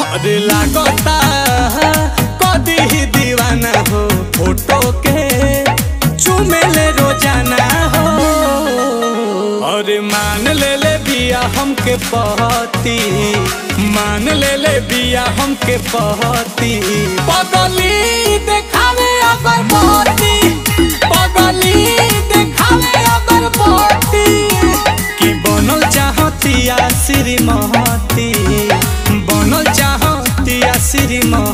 अरे लागता कदी ही दीवाना हो फोटो के चुमेले रोजाना हो अरे मान ले ले बिया हमके पहती मान ले ले बिया हमके पहती पगली देखावे अगर बहती पगली देखावे अगर बहती कि बनल चाहतिया श्रीमती बनल चाहतिया श्रीमती